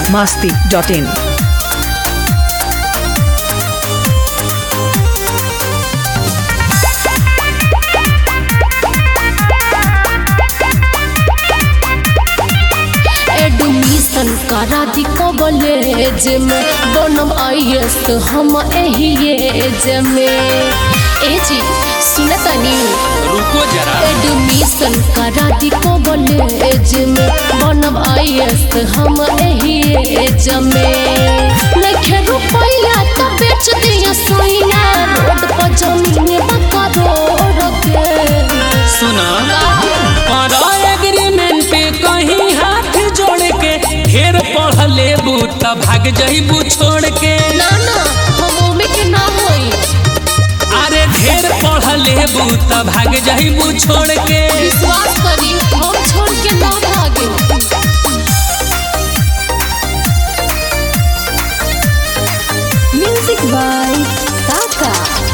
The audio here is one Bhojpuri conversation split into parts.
masti.in. एडमिशन करा दी कॉलेज में बनम आईएएस हम एही एज में ए जी सुने तनी रुको जरा एडमिशन करा दी कॉलेज में बनम आईएएस हम एही एज में लखे रुपया तो बेच दिया सोइना रोड पर जमीन बका रोड के सुना करो एग्रीमेंट पे कहीं हाथ जोड़ के ढेर पढ़ लेबू त भाग जइबू छोड़ के ना ना हम ओमे के ना होई अरे ढेर पढ़ लेबू त भाग जइबू छोड़ के विश्वास करी हम छोड़ के ना भागे म्यूजिक बाय काका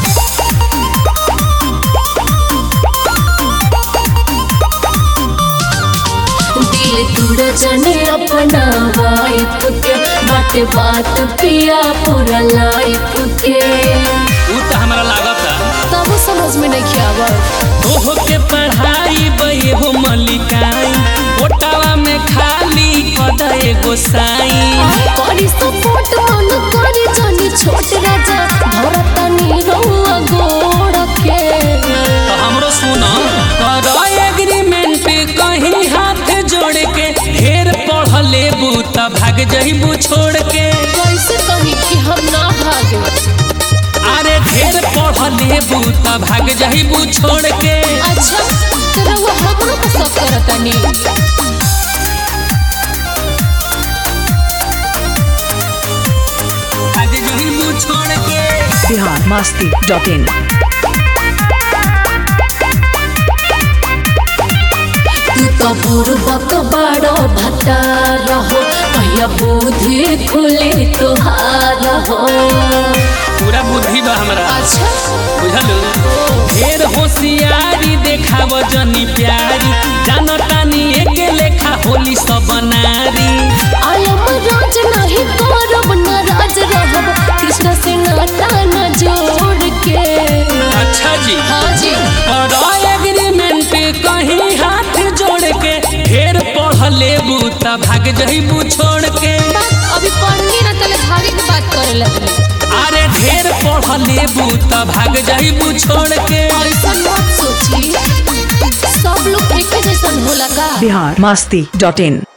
दिल तुड़ जने अपना वाइफ के बात बात पिया पूरा लाइफ के ऊ त हमरा लागता तब समझ में नहीं आवत ओहो के पढ़ाई बही हो मलिकाई ओटावा में खाली कद एगो साई करी सपोर्ट मन करी जानी छोट राजा धरतनी रहुआ गोड़ के तो हमरो सुनो करो एग्रीमेंट पे कहीं हाथ जोड़ के ढेर पढ़ लेबू त भाग जइबू छोड़ के कैसे कही कि हम ना भागे अरे ढेर पढ़ लेबू त भाग जइबू छोड़ के अच्छा तो रहुआ हमरो को सब करतनी भाग जइबू छोड़ के Bihar masti.in. तू तो पूर्वक बड़ो भट्टा रहो कहिया बुद्धि खुले तुहार हो पूरा बुद्धि बा हमरा अच्छा बुझलू ढेर होशियारी देखाव जनी प्यारी जानतानी एक लेखा होली सब नारी आलम राज नहीं करब नाराज रहब कृष्ण से नाता न जोड़ के अच्छा जी हाँ जी और एग्रीमेंट पे कहीं हाथ जोड़ के ढेर पढ़ लेबू त भाग जइबू छोड़ के बात अभी पढ़नी ना तले भागे के बात करे लगे अरे ढेर पढ़ लेबू त भाग जइबू छोड़ के ऐसा मत सोची सब लोग एक जैसन होला का Bihar masti.in.